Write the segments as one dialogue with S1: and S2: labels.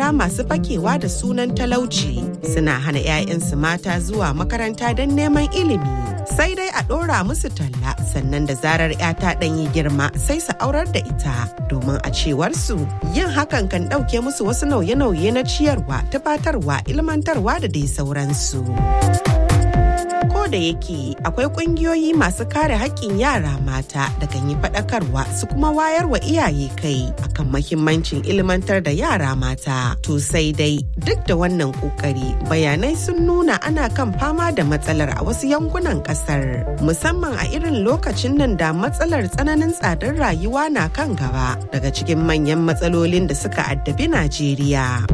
S1: maza masu fakewa da sunan talauci suna hana 'ya'yansu mata zuwa makaranta don neman ilimi. Sai dai a ɗora musu talla sannan da zarar 'ya ta ɗanyi girma sai su aurar da ita domin a cewar su yin hakan kan ɗauke musu wasu nauye-nauye na ciyarwa, tufatarwa, ilmantarwa da dai sauransu. ko da yake akwai kungiyoyi masu kare haƙƙin yara mata da kan yi faɗakarwa su kuma wayar wa iyaye kai akan mahimmancin ilmantar da yara mata to sai dai duk da wannan ƙoƙari bayanai sun nuna ana kan fama da matsalar a wasu yankunan ƙasar musamman a irin lokacin nan da matsalar tsananin tsadar rayuwa na kan gaba daga cikin manyan matsalolin da suka addabi najeriya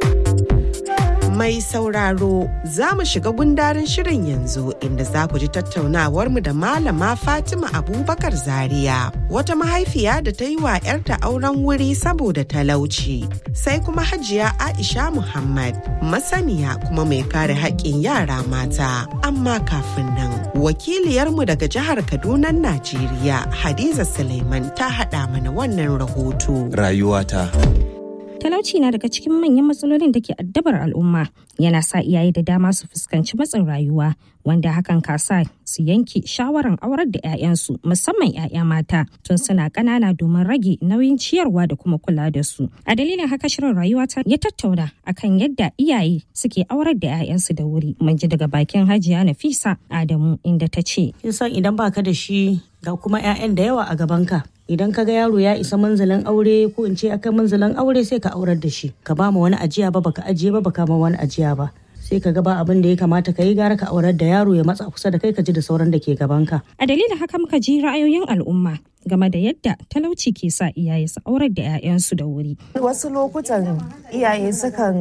S1: mai sauraro za mu shiga gundarin shirin yanzu inda za ku ji tattaunawarmu da malama Fatima Abubakar Zaria wata mahaifiya da ta yi wa 'yarta auren wuri saboda talauci sai kuma hajiya Aisha Muhammad masaniya kuma mai kare haƙƙin yara mata amma kafin nan wakiliyarmu daga jihar Kaduna Najeriya Hadiza Suleiman ta haɗa mana wannan rahoto.
S2: Rayuwata.
S3: talauci na daga cikin manyan matsalolin da ke addabar al'umma yana sa iyaye da dama su fuskanci matsin rayuwa wanda hakan ka sa su yanke shawaran aurar da 'ya'yansu musamman 'ya'ya mata tun suna ƙanana domin rage nauyin ciyarwa da kuma kula da su a dalilin haka shirin rayuwa ta ya tattauna akan yadda iyaye suke aurar da 'ya'yansu da wuri mun ji daga bakin hajiya nafisa adamu inda ta ce
S4: kin san idan baka da shi ga kuma 'ya'yan da yawa a gabanka idan ka ga yaro ya isa manzalin aure ko in ce akan manzalin aure sai ka aurar da shi ka ba ma wani ajiya ba baka ajiye ba baka ma wani ajiya ba sai ka ga ba abin da ya kamata ka yi gara ka aurar da yaro ya matsa kusa da kai ka ji da sauran da ke gabanka
S3: a dalilin haka muka ji ra'ayoyin al'umma game da yadda talauci ke sa iyaye su aurar da 'ya'yansu da wuri.
S5: Wasu lokutan iyaye sukan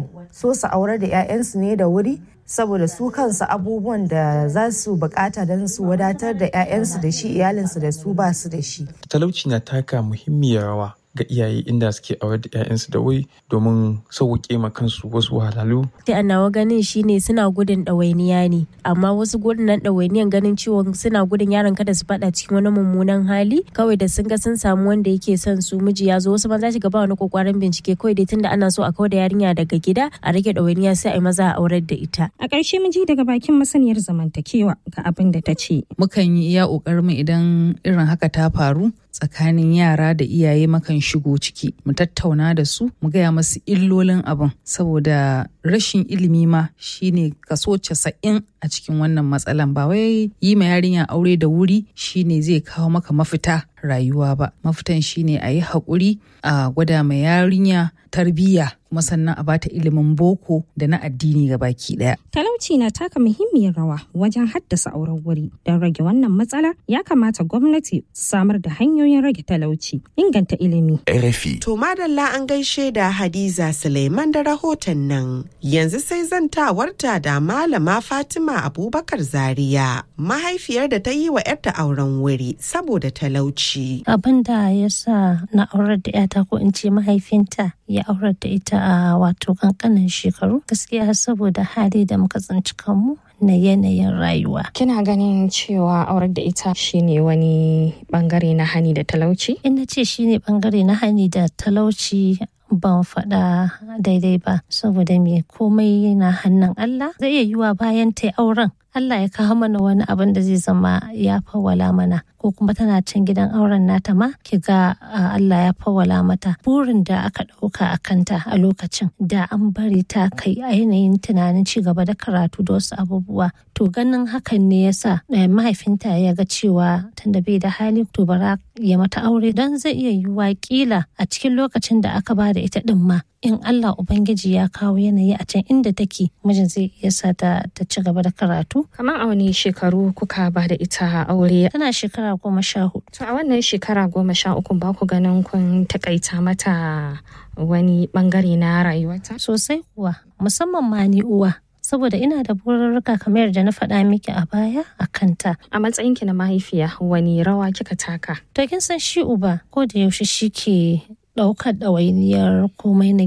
S5: so su aurar da 'ya'yansu ne da wuri saboda su kansu abubuwan da za su bukata don su wadatar da 'ya'yansu da shi iyalinsu da su ba su da shi.
S6: Talauci na taka muhimmiyar rawa ga iyaye inda suke aurar da 'ya'yansu da wuri domin sauƙaƙe ma kansu wasu wahalhalu.
S7: Ta nawa ganin shine suna gudun ɗawainiya ne, amma wasu gudun nan ɗawainiyan ganin ciwon suna gudun yaron kada su faɗa cikin wani mummunan hali kawai da sun ga sun samu wanda yake son su miji ya zo wasu maza shiga ba wani kokwarin bincike kawai dai tunda ana so a kawar da yarinya daga gida a rage ɗawainiya sai a yi maza a aurar da ita.
S3: A ƙarshe miji daga bakin masaniyar zamantakewa ga abin da ta ce.
S8: Mukan yi iya ƙoƙarin idan irin haka ta faru tsakanin yara da iyaye makan shigo ciki mu tattauna da su mu gaya masu illolin abin saboda rashin ilimi ma shine kaso casa'in a cikin wannan matsalan ba wai yi ma yarinya aure da wuri shine zai kawo maka mafita rayuwa ba mafitan shine a yi haƙuri a gwada ma yarinya tarbiyya kuma sannan a bata ilimin boko da na addini ga baki daya.
S3: Talauci na taka muhimmiyar rawa wajen haddasa auren wuri. Don rage wannan matsala ya kamata gwamnati samar da hanyoyin rage talauci, inganta ilimi.
S2: RFI.
S1: To madalla an gaishe da Hadiza Suleiman da rahoton nan. Yanzu sai zantawarta da Malama Fatima Abubakar Zaria, mahaifiyar da ta yi wa 'yarta auren wuri saboda talauci.
S9: Abin da ya sa na aurar da 'yata ko in ce mahaifinta ya aurar da ita a wato kankanin shekaru gaskiya saboda hali da muka tsinci kanmu na yanayin rayuwa.
S10: Kina ganin cewa aurar da ita shine wani bangare na hani da talauci?
S9: Ina ce shine bangare na hani da talauci ban faɗa daidai ba saboda me komai yana hannun Allah zai iya yiwa bayan ta auren Allah ya kawo mana wani abin da zai zama ya fawwala mana ko kuma tana can gidan auren nata ma ki ga Allah ya fawwala mata burin da aka ɗauka a kanta a lokacin da an bari ta kai a yanayin tunanin ci gaba da karatu da wasu abubuwa to ganin hakan ne yasa mahaifinta ya ga cewa tunda bai da hali to bara ya mata aure don zai iya yiwuwa kila a cikin lokacin da aka ba da ita din ma in Allah Ubangiji ya kawo yanayi a can inda take mijin zai iya sa ta ci gaba da karatu.
S10: Kamar a wani shekaru kuka ba da ita aure?
S9: Tana shekara goma sha hudu.
S10: To a wannan shekara goma sha uku ba ku ganin kun takaita mata wani bangare na rayuwata?
S9: Sosai kuwa musamman ma ni uwa. saboda ina da bururruka kamar da na faɗa miki a baya a kanta.
S10: A matsayinki na mahaifiya wani rawa kika taka?
S9: To kin san shi uba ko da yaushe shi ke ɗaukar ɗawainiyar komai na gida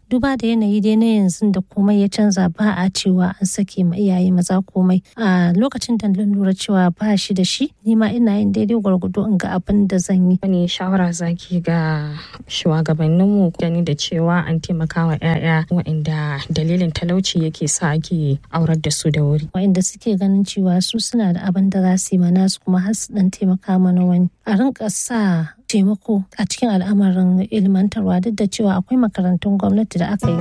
S9: duba da yanayi dai na yanzu da komai ya canza ba a cewa an sake ma iyaye maza komai a lokacin da na lura cewa ba shi da shi ni ma ina yin daidai gwargwado in ga abin da zan yi
S10: wani shawara zaki ga shugabanninmu gani da cewa an taimaka wa 'ya'ya waɗanda dalilin talauci yake sa ake aurar da su da wuri
S9: waɗanda suke ganin cewa su suna da abin da za su yi mana su kuma har su dan taimaka mana wani a rinka sa taimako a cikin al'amarin ilmantarwa duk da cewa akwai makarantun gwamnati da aka yi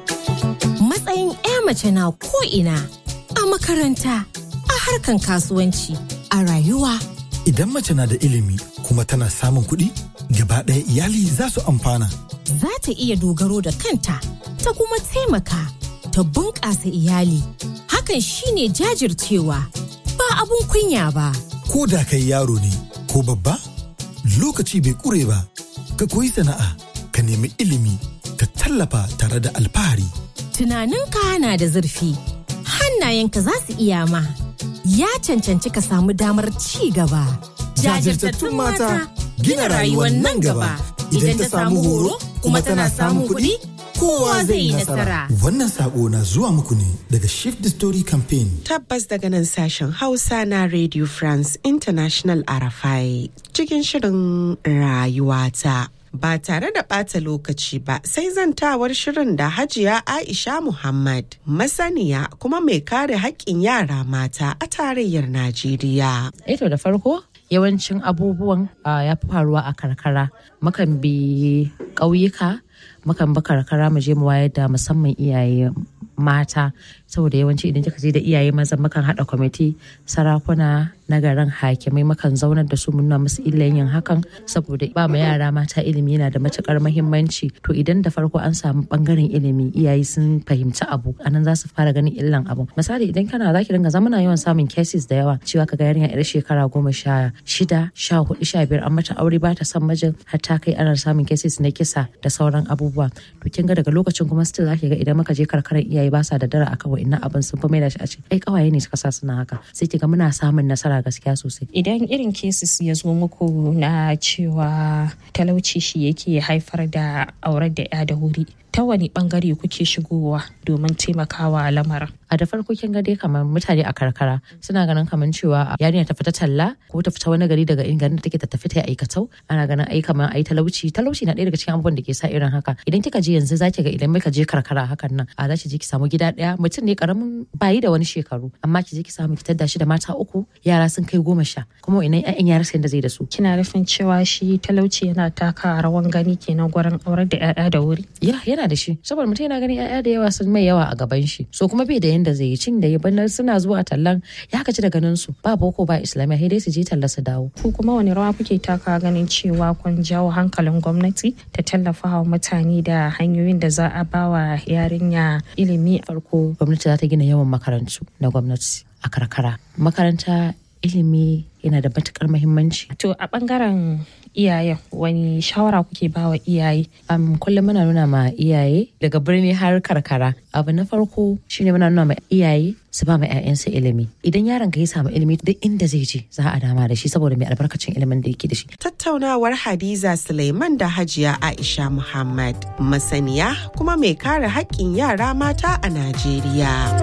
S2: matsayin 'ya mace na ko'ina a makaranta a harkan kasuwanci a rayuwa
S11: Idan mace na da ilimi kuma tana samun kuɗi, gaba ɗaya iyali za su amfana.
S2: za ta iya dogaro da kanta ta kuma taimaka ta bunƙasa iyali hakan shine jajircewa ba abun kunya ba
S11: Ko da kai yaro ne ko babba, lokaci bai ƙure ba. Ka koyi sana'a, ka nemi ilimi, ka tallafa tare da alfahari.
S2: tunaninka na da zurfi hannayenka za su iya ma ya cancanci ka samu damar ci gaba
S11: Jajirtattun mata gina rayuwar nan gaba. Idan ta samu horo kuma tana samun kuɗi, kowa zai yi nasara. Wannan saƙo na zuwa muku ne daga Shift the Story Campaign.
S1: Tabbas daga nan sashen Hausa na Radio France International Arafai cikin shirin rayuwata. Ba tare da ɓata lokaci ba sai zantawar shirin da Hajiya Aisha Muhammad masaniya kuma mai kare haƙƙin yara mata a tarayyar Najeriya.
S12: Eto da farko yawancin abubuwan ah, ya fi faruwa a karkara mukan bi ƙauyuka mukan bi karkara mu je mu wayar da musamman iyaye mata saboda yawanci idan kika je da iyaye maza mukan haɗa kwamiti sarakuna na garin hakimai mukan zaunar da su mu nuna musu illan yin hakan saboda ba ma yara mata ilimi yana da matukar mahimmanci to idan da farko an samu bangaren ilimi iyaye sun fahimci abu anan za su fara ganin illan abu misali idan kana zaki dinga zamana yawan samun cases da yawa cewa kaga yarinya yar shekara goma sha shida sha hudu sha biyar an mata aure ba ta son mijin har ta kai ana samun cases na kisa da sauran abubuwa to kin ga daga lokacin kuma still zaki ga idan muka je karkarar iyaye ba sa da dara akan wa'annan abin sun fi mai da shi a ce ai kawaye ne suka sa suna haka sai ki ga muna samun nasara gaskiya sosai
S10: idan irin cases ya zo muku na cewa talauci shi yake haifar da aurar da 'ya da wuri ta wani bangare kuke shigowa domin taimakawa lamarin
S12: a da farko kin ga dai kamar mutane a karkara suna ganin kamar cewa yarinya ta fita talla ko ta fita wani gari daga garin da take ta tafi ta yi aikatau ana ganin ai kamar ai talauci talauci na ɗaya daga cikin abubuwan da ke sa irin haka idan kika je yanzu zaki ga idan muka je karkara hakan nan a za ki je ki samu gida ɗaya mutum ne karamin bayi da wani shekaru amma ki je ki samu ki tadda shi da mata uku yara sun kai goma sha kuma ina ƴaƴan yara sai da zai da su
S10: kina nufin cewa shi talauci yana taka rawan gani kenan gurin aurar da 'ya'ya da wuri
S12: ya yana da shi saboda mutum yana ganin 'ya'ya da yawa sun mai yawa a gaban shi so kuma bai da yanda zai yi cin da ya banar suna zuwa tallan ya kaci da ganin su ba boko ba islamiyya sai dai su je talla su dawo
S10: ku kuma wani rawa kuke taka ganin cewa kun jawo hankalin gwamnati ta tallafa wa mutane da hanyoyin da za a ba wa yarinya ilimi
S12: farko gwamnati za ta gina yawan makarantu na gwamnati a karkara makaranta ilimi yana da matukar muhimmanci.
S10: To a bangaren iyayen wani shawara kuke ba wa iyaye?
S12: Um, kullum muna nuna ma iyaye daga birni har karkara. Abu na farko shine muna nuna ma iyaye su ba ma 'ya'yansu ilimi. Idan yaron ka ya samu ilimi duk inda zai je za a dama da shi saboda mai albarkacin ilimin da yake da shi.
S1: Tattaunawar Hadiza Suleiman da Hajiya Aisha Muhammad masaniya kuma mai kare haƙƙin yara mata a Najeriya.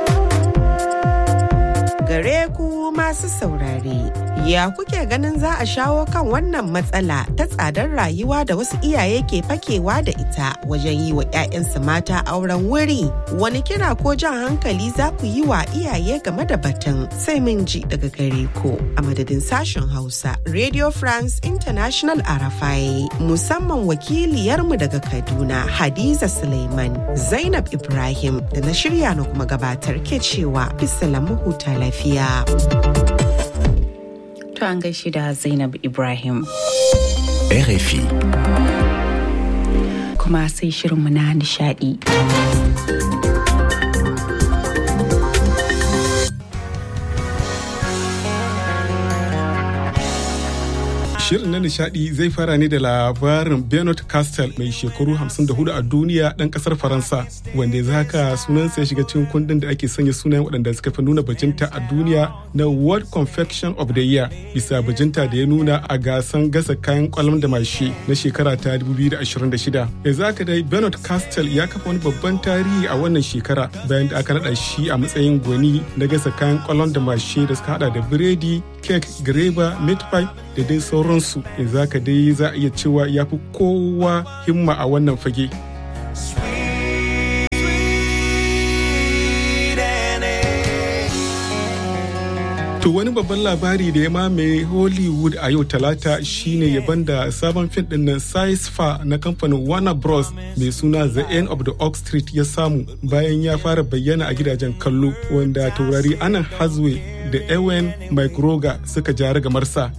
S1: gare ku masu saurare. Ya kuke ganin za a shawo kan wannan matsala ta tsadar rayuwa da wasu iyaye ke fakewa da ita wajen yi wa 'ya'yansu mata auren wuri? Wani kira ko jan hankali za ku yi wa iyaye game da batun sai mun ji daga gare ku a madadin sashen Hausa Radio France International Arafai musamman wakiliyarmu daga Kaduna Hadiza Suleiman Zainab Ibrahim da na shirya na kuma gabatar ke cewa bisa huta lafiya. lafiya.
S13: To an gaishe da Zainab Ibrahim.
S14: RFI.
S13: Kuma sai shirinmu na nishadi.
S15: Shirin na nishadi zai fara ne da labarin Bernard Castel mai shekaru 54 a duniya ɗan ƙasar Faransa wanda ya zaka sunansa ya shiga cikin kundin da ake sanya sunayen waɗanda suka fi nuna bajinta a duniya na World Confection of the Year bisa bajinta da ya nuna a gasan gasa kayan kwalam da mashi na shekara ta 2026. Ya zaka dai Bernard Castel ya kafa wani babban tarihi a wannan shekara bayan da aka naɗa shi a matsayin gwani na gasa kayan kwalam da mashi da suka hada da biredi, kek, greba, meat pie da dai sauransu yanzu haka dai za a iya cewa ya fi kowa himma a wannan fage. To wani babban labari da ya mamaye Hollywood a yau talata shine yaban da sabon fim din nan Fa na kamfanin Warner Bros mai suna The End of the Oak Street ya samu bayan ya fara bayyana a gidajen kallo wanda taurari Anan Hathaway da Ewan McGregor suka jari gamarsa.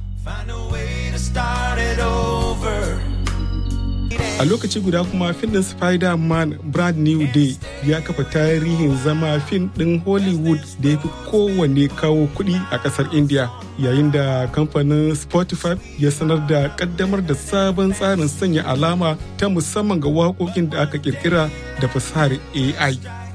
S15: A lokaci guda kuma fim ɗin Spider-Man Brand New Day ya kafa tarihin zama fim ɗin Hollywood da ya fi kowanne kawo kuɗi a ƙasar India yayin da kamfanin Spotify ya sanar da ƙaddamar da sabon tsarin sanya alama ta musamman ga waƙoƙin da aka ƙirƙira da fasahar AI.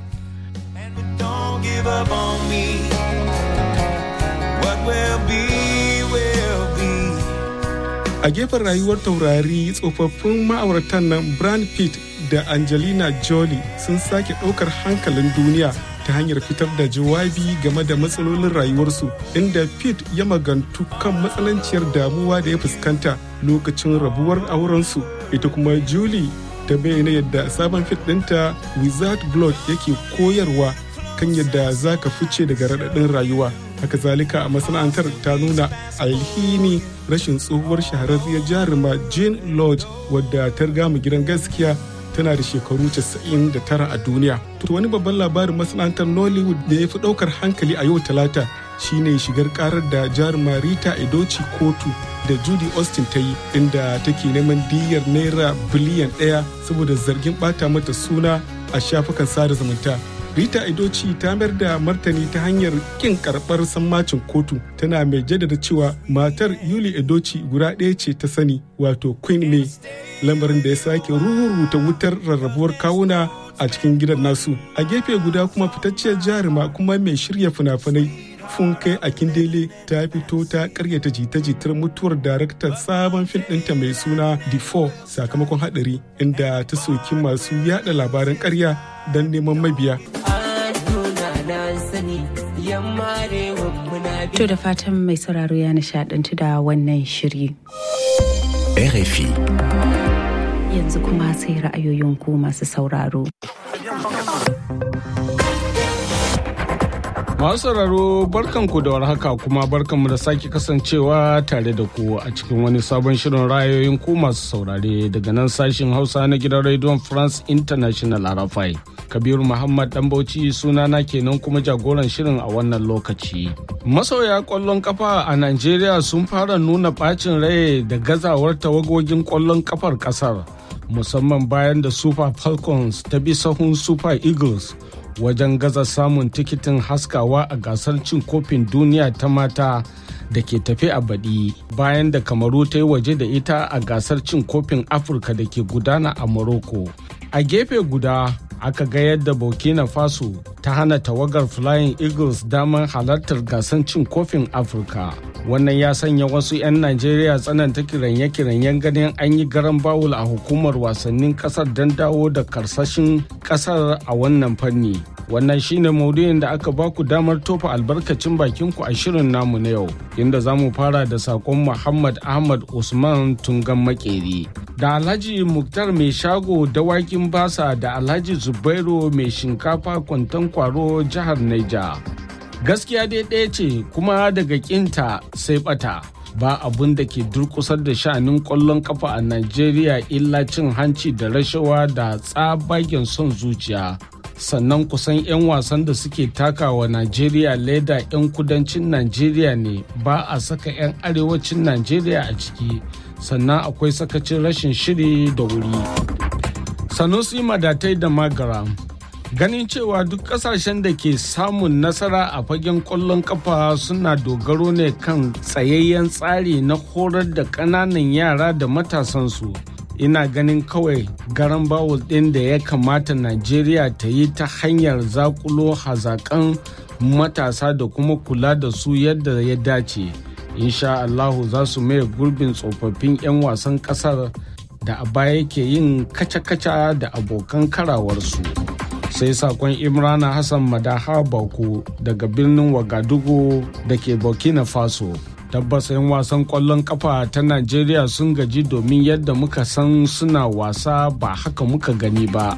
S15: a gefen rayuwar taurari tsofaffin ma'auratan nan Brad Pitt da Angelina Jolie sun sake ɗaukar hankalin duniya ta hanyar fitar da jawabi game da matsalolin rayuwarsu inda Pitt ya magantu kan matsananciyar damuwa da ya fuskanta lokacin rabuwar aurensu ita kuma Julie ta bayyana yadda sabon fit ɗinta Wizard Blood yake koyarwa kan yadda za ka fice daga raɗaɗin rayuwa haka zalika a masana'antar ta nuna alhini rashin tsohuwar shahararriyar jaruma jane lodge wadda ta riga mu gidan gaskiya tana da shekaru 99 a duniya to wani babban labarin masana'antar nollywood da ya fi ɗaukar hankali a yau talata shine shigar karar da jaruma rita edoci kotu da judy austin ta yi inda take neman diyyar naira biliyan ɗaya saboda zargin ɓata mata suna a shafukan sada zumunta Rita Idoci ta mayar da martani ta hanyar kin karɓar sammacin kotu tana mai jaddada cewa matar Yuli Edoci guda ɗaya ce ta sani wato Queen May lamarin da ya sake ruruta wutar rarrabuwar kawuna a cikin gidan nasu. A gefe guda kuma fitacciyar jaruma kuma mai shirya fina-finai Funke Akindele ta fito ta karyata jita-jitar mutuwar daraktar sabon fim ɗinta mai suna The Four sakamakon haɗari inda ta soki masu yada labaran karya don neman mabiya.
S13: To da fatan mai sauraro ya nishadantu da wannan shiri.
S14: RFI.
S13: Yanzu kuma sai ra'ayoyin ku masu sauraro.
S16: Masu sauraro barkanku da warhaka kuma barkanmu da sake kasancewa tare da ku a cikin wani sabon shirin ra'ayoyin ku masu saurare daga nan sashin Hausa na gidan Radio France International Arafai. Kabiru Muhammad Dan Bauchi sunana kenan kuma jagoran shirin a wannan lokaci. Masoya kwallon kafa a Najeriya sun fara nuna bacin rai da gazawar tawagogin kwallon kafar kasar musamman bayan da Super Falcons ta bi sahun Super Eagles wajen gaza samun tikitin haskawa a gasar cin kofin duniya ta mata da ke tafe a baɗi bayan da kamaru ta yi waje da ita a gasar cin kofin afirka da ke gudana a morocco a gefe guda aka ga yadda burkina faso ta hana tawagar flying eagles damar halartar gasar cin kofin afirka wannan ya sanya wasu 'yan najeriya tsananta kiranye-kiranyen ganin an yi garan bawul a hukumar wasannin kasar don dawo da karsashin kasar a wannan fanni wannan shine maudu'in da aka baku damar tofa albarkacin bakinku a shirin namu na yau inda za mu fara da sakon muhammad ahmad usman tungan makeri da alhaji muktar mai shago dawakin basa da alhaji zubairu mai shinkafa kwantan kwaro jihar naija gaskiya dai ɗaya ce kuma daga kinta sai bata ba abun da ke durkusar da sha'anin ƙwallon kafa a najeriya illa cin hanci da rashawa da tsabagen son zuciya sannan kusan 'yan wasan da suke takawa najeriya leda 'yan kudancin najeriya ne ba a saka 'yan arewacin najeriya a ciki sannan akwai sakacin rashin shiri da wuri sanusi madatai da magaram ganin cewa duk kasashen da ke samun nasara a fagen kwallon kafa suna dogaro ne kan tsayayyen tsari na horar da ƙananan yara da matasansu ina ganin kawai garan bawul ɗin da ya kamata najeriya ta yi ta hanyar zakulo hazakan matasa da kuma kula da su yadda ya dace insha allahu za su maye gurbin tsofaffin 'yan wasan ƙasar da a baya ke yin kaca-kaca da abokan karawarsu. sai sakon imrana hassan madaha bako daga birnin wagadugu da ke burkina faso tabbas 'yan wasan kwallon kafa ta najeriya sun gaji domin yadda muka san suna wasa ba haka muka gani ba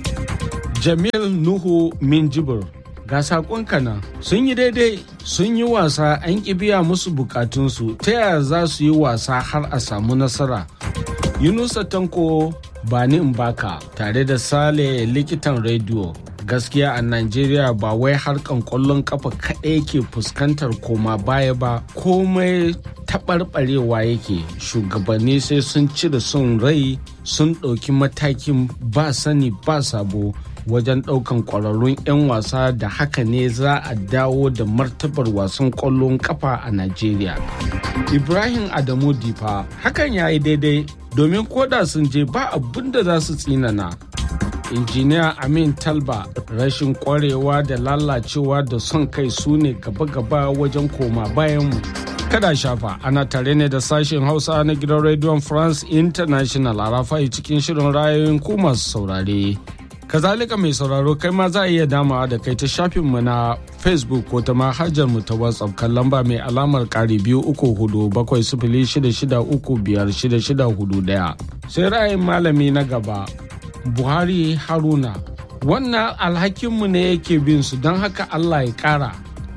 S16: jamil nuhu minjibir ga sakon kana sun yi daidai sun yi wasa an biya musu bukatunsu ta yaya za su yi wasa har a samu nasara yunusa tanko bani in baka tare da sale likitan rediyo gaskiya a Najeriya ba wai harkan kwallon kafa kaɗai ke fuskantar koma baya ba komai taɓarɓarewa yake shugabanni sai sun cire son rai sun ɗauki matakin ba sani ba sabo wajen ɗaukan ƙwararrun 'yan wasa da haka ne za a dawo da martabar wasan ƙwallon kafa a Najeriya. Ibrahim Adamu Difa hakan ya yi daidai domin koda sun je ba abin da za su tsinana injiniya amin talba rashin kwarewa da lalacewa da son kai su ne gaba-gaba wajen koma bayanmu kada shafa ana tare ne da sashen hausa na gidan rediyon france international a rafai cikin shirin rayoyin ku masu saurare kazalika mai sauraro kai ma za a iya damawa da kai ta shafinmu na facebook ko ta manhajar mu ta whatsapp kan lamba mai alamar kari biyu uku hudu bakwai sifili shida shida uku biyar shida shida hudu daya sai ra'ayin malami na gaba buhari haruna wannan alhakinmu ne yake bin su don haka allah ya kara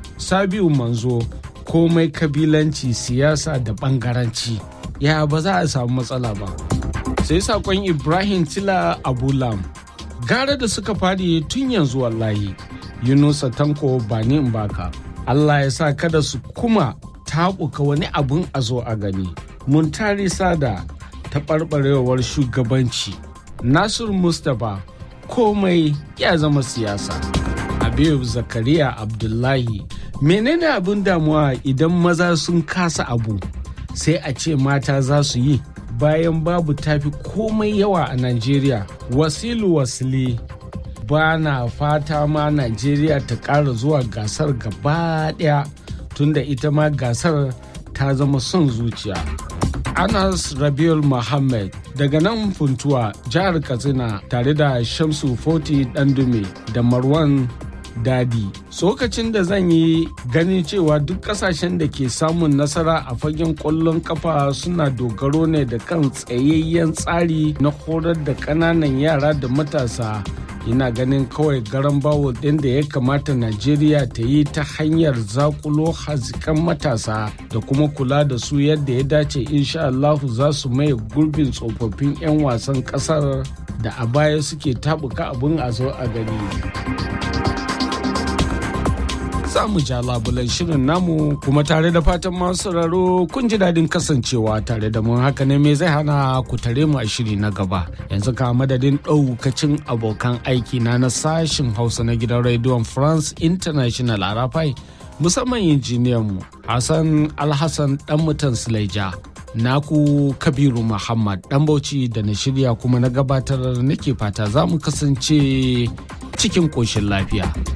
S16: sabiu manzo komai kabilanci siyasa da bangaranci ya ba za a samu matsala ba sai sakon ibrahim tila abulam gara da suka fadi tun yanzu wallahi yunusa tanko ba ni in baka allah ya sa kada su kuma taɓuka wani abun a zo a gani mun tari sada taɓarɓarewar shugabanci Nasir Mustapha komai ya zama siyasa. Habib Zakariya Abdullahi menene abin damuwa idan maza sun kasa abu sai a ce mata za su yi bayan babu tafi komai yawa a Najeriya. Wasilu Wasili ba na fata ma Najeriya ta ƙara zuwa gasar gaba ɗaya tunda ita ma gasar ta zama son zuciya. Anas Rabiul Muhammad daga nan funtuwa jihar Katsina tare da Shamsu Foti Dandume da Marwan Dadi. Tsokacin da zan yi ganin cewa duk kasashen da ke samun nasara a fagen ƙwallon kafa suna dogaro ne da kan tsayayyen tsari na horar da ƙananan yara da matasa ina ganin kawai garan bawo ɗin da ya kamata najeriya ta yi ta hanyar zakulo hazikan matasa da kuma kula da su yadda ya dace insha Allahu za su maye gurbin tsofaffin 'yan wasan ƙasar da a baya suke tabuka abin a zo a gani za mu ja labulan shirin namu kuma tare da fatan masu sauraro kun ji daɗin kasancewa tare da mun haka ne me zai hana ku tare mu a shiri na gaba yanzu ka madadin ɗaukacin abokan aiki na na sashin hausa na gidan rediyon france international a rafai musamman injiniyan mu hassan alhassan dan mutan silaija naku kabiru muhammad dan bauchi da na shirya kuma na gabatar nake fata za mu kasance cikin ƙoshin lafiya.